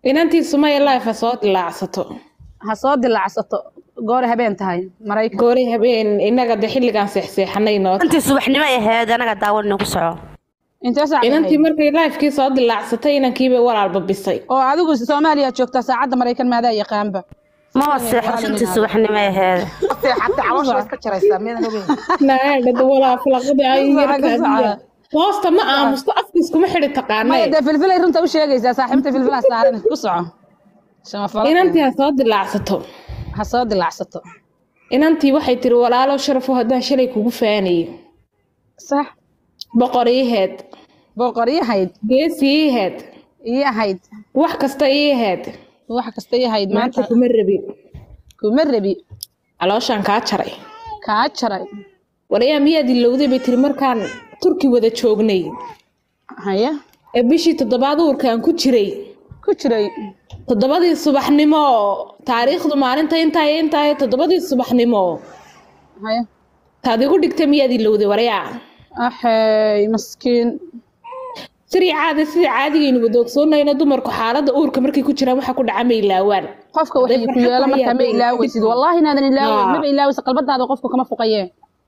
inantii sumaya life ha soo dilaacsato ha soo dilaacsato goor habeen tahay maraykan goori habeen innaga de xilligaan seexseexanay noo tahay. intii subaxnimo ay ahayd anaga daawan ku soco intee saac inantii ahayd? markay lifekii soo dilaacsatay inankiibay walaalba bisay oo adigu soomaaliya joogtaa saacadda maraykan maadaa yaqaanba maba seexo intii subaxnimo ay ahayd seexatay caloosha iska jaraysaa miyadan ogeyn naadhada walaa falaqada ay Ka yarkaadiya socda. hoosta ma aamusto afkiiskuma xidhi maya taqaanee dee filfilay runta u sheegaysaa saaxiibta filfilaa saaran ku soco Shamafalo. inantii ha soo dilaacsato ha soo dilaacsato inantii waxay tiri walaalo sharafo haddaan shalay kugu faanayo sax boqor ii heed boqor ii hayd geesi ii heed ii ahayd wax kasta ii heed wax kasta ii hayd maanta maanta kuma rabin kuma rabi calooshaan kaa jaray kaa jaray walayaa miyaad ilowday bay tiri markaan turki wada joognay haya ee bishii toddobaad uurkaan ku jiray ku jiray toddobadii subaxnimo taariikhdu maalinta intaa iyo intaa iyo toddobadii subaxnimo haya taad igu dhigtay miyaad ilowday warayaa axey maskiin sirii caadi sidii caadigaynu wada ogsoonayno dumarku xaaladda uurka markay ku jiraan waxa ku dhaca ma ilaawaan qofka waxay ku yeelo markaa ma ilaaweysid wallaahi inaadan ilaaweyn Haa. maba ilaaweysa qalbadaada qofka kama fuqayee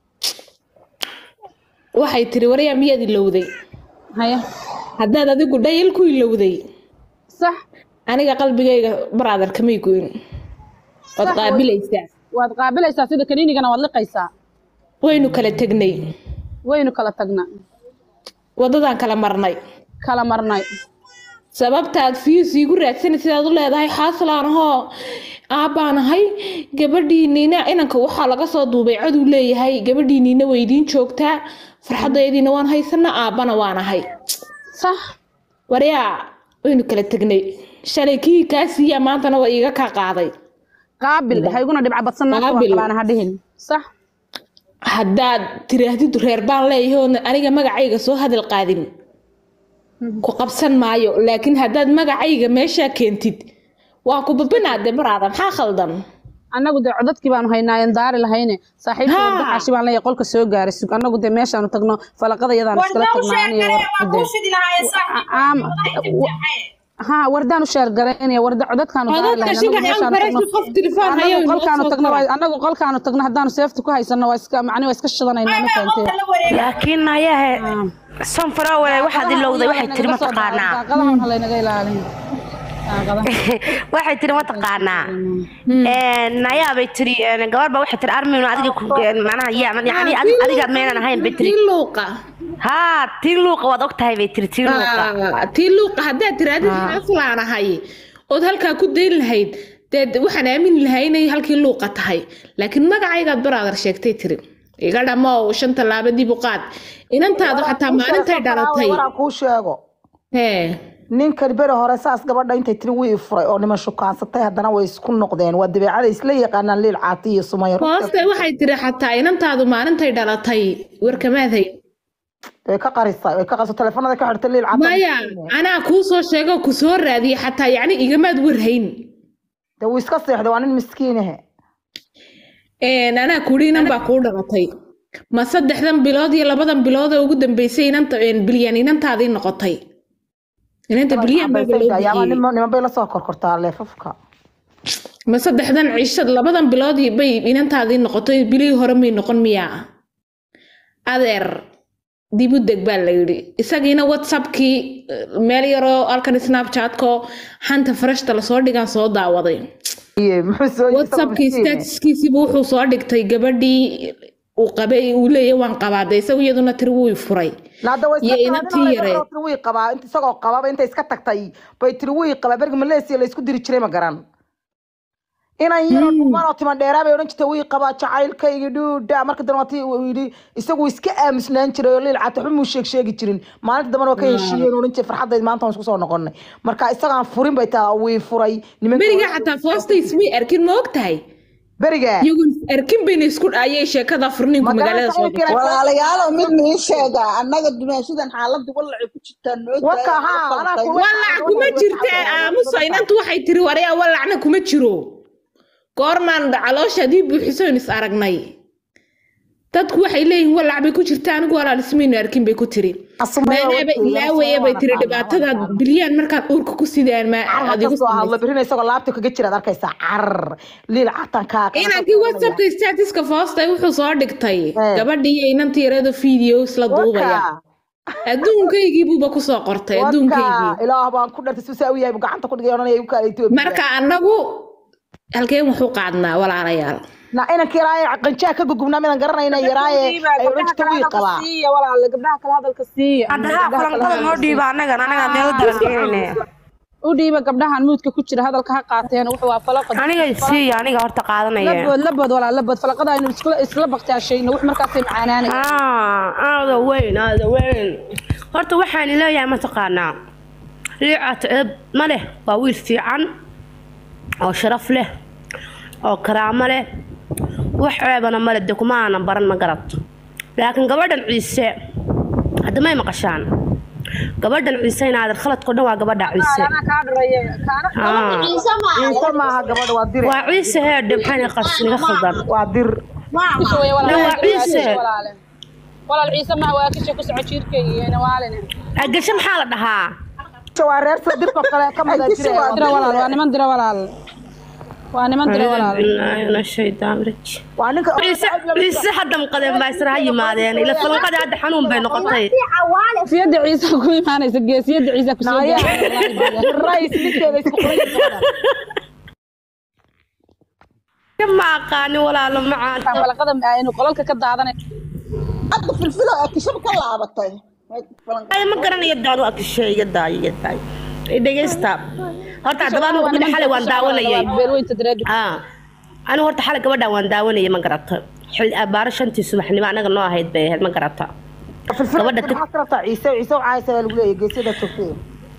waxay tiri warayaa miyaad ilowday haya haddaad adigu dhayal ku ilowday sax aniga qalbigayga baraader kamay goyn waad Sax, qaabilaysaa waad qaabilaysaa sida kaniinigana waad liqaysaa waynu kala tegnay waynu kala tagnaa waddadaan kala marnay kala marnay sababtaad fiis iigu raadsanay sidaad u leedahay xaaslaan ahoo aabbaanahay gabadhiiniina inanka waxaa laga soo duubay coduu leeyahay gabadhiiniina way idiin joogtaa farxadaydiina waan haysana aabbana waan ahay sax waryaa waynu kala tegnay shalay kii kaa siiyaa maantana waa iiga kaa qaaday qaabil ha iguna dhibca badsan naagta waa Qaabil. qabaana ha dhihin sax haddaad tiraahdid reer baan leeyahay oo aniga magacayga soo hadal qaadin ku qabsan maayo laakiin haddaad magacayga meeshaa keentid waa ku babinaade baraada maxaa khaldan annagu dee codadkii baanu haynaayen daari lahayne saaxiibka Haa. wadaxaashi baan leeyahay qolka soo gaaray sug annagu dee meeshaanu tagno falaqada yadaan iskala tagnaa aniyo ha wardaan u sheergaraynaya warda codadkaanu daari codadka lahayn shiga annagu aan meeshaanu farashi tagno qof tilifaan hayo annagu inoo qolkaanu soo tagno gala. waa- annagu qolkaanu tagno haddaanu seefta ku haysano waa iska macni waa iska shidanaynaa ma keentee laakiin ayahe sanfarowey waxaad ilowday waxay tiri mataqaanaa daaqadahan ha laynaga ilaalin daaqadaha waxay tiri mataqaanaa nayaabay tiri gabarba waxay tiri arminu adiga ku manaha yaa yani adi- adiga meenan ahayn bay tiri tii luuqa haa tii luuqa waad og tahay bay tiri tii luuqa Ah, tii luuqa haddaad tirahdid xaaslaan ahay ood halkaa ku dayn lahayd dee waxaan aamini lahay inay halkii luuqa tahay laakiin magacaygaad baraadar sheegtay tiri iga dhamow shan tallaabadii buqaad inantaadu xataa maalintay dhalatay waraa kuu sheego hee ninkan beri hore saas gabadha intay tiri wii furay oo niman shukaansatay haddana way isku noqdeen waa dabeecada isla yaqaanaan liil caati iyo sumaya hooste waxay tiri xataa inantaadu maalintay dhalatay warkamaadhay way ka qarisay way ka qariso teleefanada ka xirtay liil caati maya anaa kuu soo sheego ku soo raadiyay xataa yacni igamaad warhayn dee wuu iska seexday waa nin miskiinahe Een, anaa kuri inan baa kuu dhalatay ma saddexdan bilood iyo labadan bilood ee ugu dambeysay inanta een, bilyan inantaadii noqotay inanta bilyan baa loo yaama bixiyey niman bay la soo korkortaa leefafka ma saddexdan cishad labadan bilood bay inantaadii noqotay bilihii hore may noqon miyaa adeer dib u deg baa la yidhi isagiina whatsappkii eh, meel yaroo halkan snapchatko xanta farashta lasoo dhigaan soo daawaday Iye, muxuu soo yiri whatsappkii isagoo miskiin eh? statuskiisiiba wuxuu soo dhigtay gabadhii uu qabay uu leeyahay waan qabaade isagu iyaduna tiri wuu i furay naada way iyo iska inantii qaadin yareed. oo tiri wii qabaa inta isagoo qababa intay iska tagtay bay tiri wii qabaa bergi maleesiya la isku diri jiray ma garan inan yaroo dhumaan oo timan dheeraa bay odhan jirtay wii qabaa jacaylkaygi dhuudha marka dambe waati uu yidhi isagu iska aamusnaan jiray oo liil cata xumuu sheeg sheegi jirin maalinta dambena waa ka heshiiyeen odhan jiray farxaddayd maanta waan isku soo noqonnay marka isagaan furin bay taa wii furay nimanka beriga xataa foosta ismay arkin ma og tahay beriga iyagoon arkin bayna isku ayay sheekada furninku magaalada soo gashay walaalayaalow mid niin sheega annaga dumaashadan xaaladda wallacay ku jirtaa noo Waka, haa, anaa ku- walac kuma jirta aamuso inantu waxay tiri waryaa walacna kuma jiro goormaan caloosha haddii buuxisoyn is aragnay dadku waxay leeyihiin walac bay ku jirta anigu walaal ismaynu arkin bay ku tiri meelaaba ilaawaya bay tiri dhibaatadaad bilyaan markaan uurka ku sidaan ma adigu soo hadlo birina isagoo laabta kaga jiraad arkaysaa carar liil catankaa inankii whatsappka statiska foostay wuxuu soo dhigtay Eh. gabadhii iyo inantii yarada videos la duubaya adduunkaygii buuba kusoo qortay adduunkaygii ilaah baan ku dhartay suusaa u yahay buu gacanta ku dhigay oranaya u kaala Ethiopia marka annagu halkeen wuxuu qaadnaa walaalayaal na inanka yaraaye qanjaa ka gugubnaa midaan garanayna yaraaye ay odhan jirta wii qabaa siiya walaale gabdhaha kale hadalka siiya haddaha falanqada noo dhiiba annagan annaga meel daran dhiganayne u dhiiba gabdhahan muudka ku jira hadalka ha qaateen wuxuu waa falaqad aniga siiya aniga horta qaadanaya labood labood walaa labood falaqada aynu isla isla baktaashayno wax markaasay macaanaanay Ah, aada weyn aada weyn horta waxaan leeyahay mataqaanaa liicato eeb ma leh waa wiil fiican oo sharaf leh oo karaamo leh wax ceebana male de kuma aanan baran ma garato laakiin gabadhan ciise hadda may maqashaan gabadhan ciise inaadan khaladko dhan waa gabadha ciise kaa dhareeye kaana Ah, ciise maaha gabadha waa dire waa ciise heedhe maxayna qasniga khaldan waa dir kisha way Nin waa ciise. walaale walaal ciise ma waa kisha ku soco jiirkayga waalina agasho maxaa la dhahaa waa reer soo dirko kale ka mida jire dira walaal waa niman dira walaal waa niman dira walaal Inna shaytaan rajim waa ninka ciise ciise hadda maqadeen baa isra ha yimaadeen ila falanqadii hadda xanuun bay noqotay geesiyada ciise ku imaanaysa geesiyada ciise ku soo Naya. gaaraysa rays ninkeeda isku qoray ma aqaanin walaalo macaanta falaqada aynu qolalka ka daadanay hadda filfilo ee kishab ka laabatay ay ma garanayo daanu akishay iga daayo iga daayo dhegeysta horta haddaba anigu gabadha xalay waan daawanayay beelweynta dareed ah anigu horta xalay gabadha waan daawanayay ma garato xil abaaro shantii subaxnimo anaga noo ahayd bay ahayd ma garata Gabadha tag- maxaa ka rabtaa ciise ciise waxaa haysa lagu leeyahay geesyada joogtay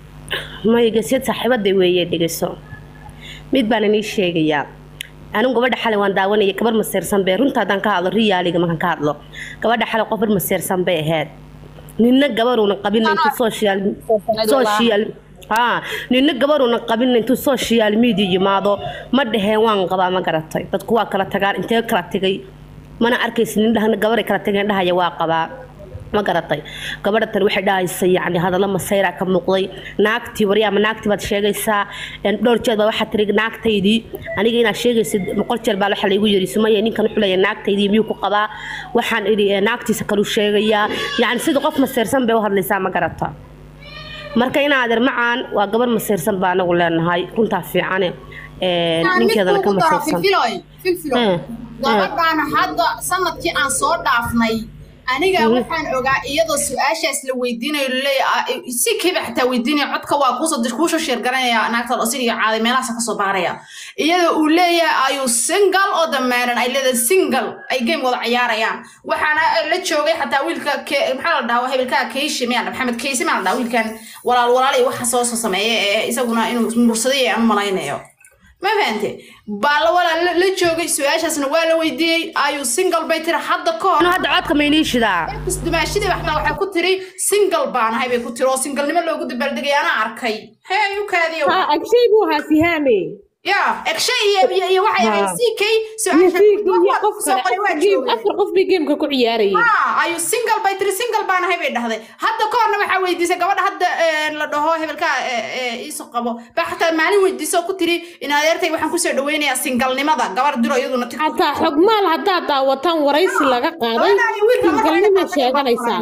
maya geesiyad saaxiibaday weeye dhegeyso mid baan inii sheegayaa anigu gabadha xalay waan daawanayay gabar maseersan bay runta haddaan ka hadlo riyaaliga markaan ka hadlo gabadha xalay qof bar maseersan bay ahayd nina gabaruuna qabin intuu social social haa nina gabaruuna qabin intuu social media yimaado ma dhaheen waan qabaa ma garatay dadku waa kala tagaan intee kala tegay mana arkaysa nin dhahna gabaray kala tageen dhahaya waa qabaa ma garatay gabadha tan waxay dhahaysay yacni hadallo masayra ka muuqday naagtii wari ama naagtii baad sheegaysaa een dhowr jeer baa waxaa tiri naagtaydii aniga inaad sheegaysid boqol jeer baa waxa laygu yiri sumaya ninkan wuxuu leeyahay naagtaydii miyuu ku qabaa waxaan idhi "Ee, naagtiisa kaluu sheegayaa yacni sida qof maseersan bay u hadlaysaa ma garata marka inaadeer macaan waa gabar maseersan baa anagu leenahay runtaa fiicane Ee, ninkeedana ka maseersan filfiloy filfiloy Eh, gabadhaan hadda sanadkii aan soo dhaafnay aniga waxaan ogaa iyadoo su-aashaas la weydiinayo laleeyahay si kiiba xitaa weydiinaya codka waa kuusoo kuusoo sheergaranaya naagta osiriga caaday meelahaas kasoo baaraya iyadoo uu leeyahay ayuu single oo damaaran ay leedahay single ay game wada ciyaarayaan waxaana la joogay xataa wiilka Ke- maxaa la dhahaa hebelkaa keishi miyaa la- maxamed keishi miyaa la dhahaa wiilkan walaal walaal iyo waxa soo soo sameeya ee isaguna inuu mursaday aan u malaynayo ma fahante baa la walaa la la joogay su-aashaasna waa la weydiiyey ayuu single bay tiri hadda ka hor anu hadda codka maynii shidaa dumaashadii waxna waxay ku tiri single baan ahay bay ku tiri oo singalnimo loogu dabaaldegay anaa arkay hee u kaadiyo ha agshay buu ahaa sihaame ya egshay iyo iyo iyo waxay ahayd ck su-aasha iyo qof soo qoray waa kale joogay afar qof bay geemka ku ciyaarayeen Ah, ayuu single bay tiri single baan ahay bay dhahday hadda ka horna waxaa weydiisay gabadha hadda eh, la dhaho hebelka iiso qabo baa xataa maalin weydiisoo ku tiri in adeertay waxaan kusoo dhaweynayaa singalnimada gabar diro iyaduna tik xataa xogmaal haddaad daawataan waraysi laga qaaday singalnimay sheeganaysaa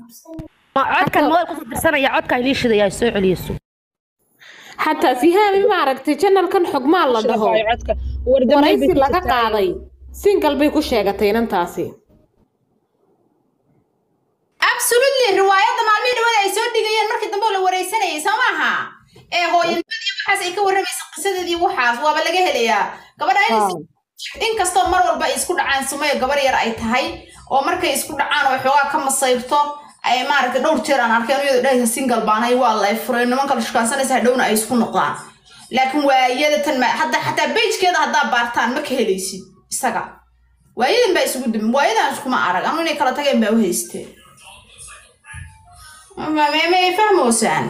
ma codkan mawal kusoo dirsanaya codka inii shidaya soo celiyeyso xataa sihaami maaragtay janalkan xogmaal la dhaho codka wardamay waraysi laga qaaday singal bay ku sheegatay inantaasi absolutely riwaayadda maalmihii dhawada ay soo dhigayeen markii dambe oo la wareysanayay soo maaha ee hooyanimada iyo waxaas ay ka warramaysa qisadeedii waxaas waaba laga helayaa gabadha in inkastoo mar walba ay isku dhacaan sumayo gabar yar ay tahay oo markay isku dhacaan oo xoogaa ka masayrto ay maaragtay dhowr jeer aan arkeen iyadoo dhahaysa single baanay waa lay furay nimanka la shukaansanaysa hadhowna ay isku noqdaan laakiin waayada tan ma hadda xataa bejkeeda haddaa baartaan ma ka helaysid isaga waayadan baa isugu dimi waayadan iskuma arag anu inay kala tageen baa u haysteen ma ma ma fahmoosaan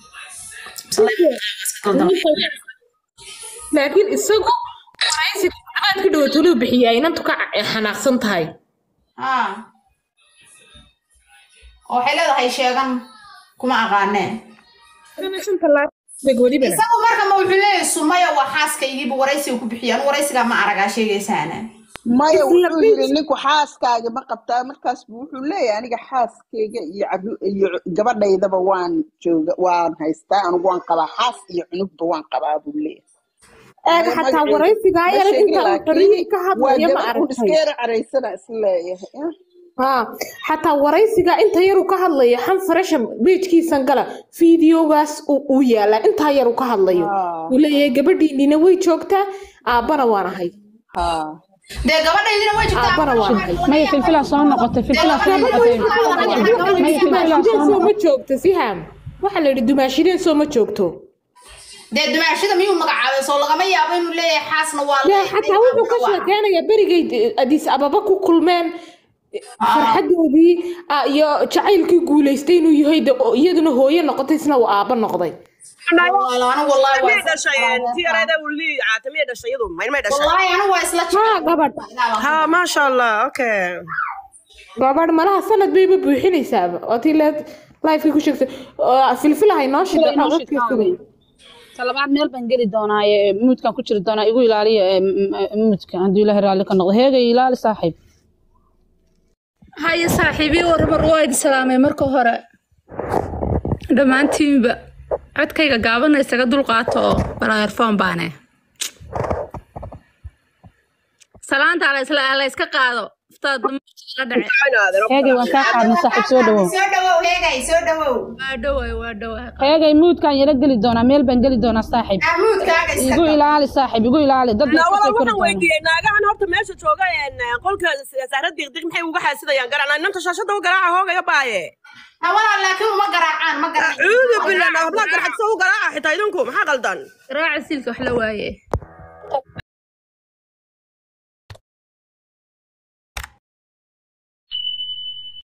laakiin isagu waraysi aad ka dhawo tuluu bixiyaa inantu ka xanaaqsan tahay ah oo waxay leedahay sheegan kuma aqaaneen welibana isagu marka ma wuxuu leeyahay sumaya waa xaaskaygiiba waraysiga ku bixiya anu waraysigaa ma aragaa sheegaysaana maya wuxuu yidhi ninku xaaskaaga ma qabtaa markaas buu wuxuu leeyahay aniga xaaskayga iyo caru- iyo gabadhaydaba waan jooga waan haystaa anigu waan qabaa xaas iyo cunugba waan qabaa buu leeyahay eeg Aniga xataa magaceedu waraysiga ma ayana sheegin inta uu laakiin xorriyihii ka waa hadlaya ma gabar un aragtay iskeera caraysana isleeyahay eh. ha xataa waraysiga inta yaru ka hadlayo xan farasha beejkiisan gala fiidiyogaas uu uu yaalaa intaa yaru ka hadlayo haa uu leeyahay gabadhiinina way joogtaa aabbana waan ahay haa dee gabadhaydina way jirtaa aabbana waan ahay maya filfilaa soo noqotay filfilaa soo noqotay maya filfilaa soo dumaashideen soo noqotay ma joogto siham waxaa la yidhi dumaashideen soo ma joogto dee dumaashada miyuu magacaabay soo lagama yaabo inuu leeyahay xaasna waa yaa leeyahay xataa wuxuu ka aabna waa sheekeynayaa berigay adiis ababa ku kulmeen farxadoodii ah, iyo jacaylkii guulaystay inuu yahay de oo iyaduna hooyo noqotay isna uu aabba noqday Walaalo, anigu wallaahi waa miyay isla dhashayeen tii jeclaa. yareeda uu lii caata miyay dhashay iyadu mayn may dhashay wallaahi anigu waa isla haa jeclaa. gabadh ha maasha allah okay gabadh malaha sanad bayba buuxinaysaaba oo tii leed lifekii ku sheegtay oo filfilahay noo shida Filay noo shid, codkiisugay talabaad meel baan geli doonaa ee muudkan ku jiri doonaa igu ilaaliya ee m- m- muudka hadduu ilaahay raalli ka noqdo heegay ilaali saaxiib haya saaxiibii warbar waa idin salaamay marka hore dhammaantiinba codkayga gaabana isaga dulqaato oo balaayarfoon baane salaanta la isla la iska qaado iftaad la dhace heegay waan kaa qaadnay saaxiib soo dhawow Soo dhawow, heegay, soo dhawow. waa dhoway waa dhoway heegay muudkaan yara geli doonaa meel baan geli doonaa saaxiib Maxamuudkaaga iska igu qab. ilaali saaxiib igu ilaali dad baa walaal iska soo kori waxaan doona weydiiyey naagahan horta meesha jooga een, qolka sahra diqdiq maxay uga xaasidayaan garacnaa inanta shaashada u garaaca hoogaya baaye Ha, walaal, laakiin uma garaacaan, ma garaacaan. cuudu billah hablaha garxadsa u garaaca xitaa idinku maxaa qaldan raaca silka wax la waaye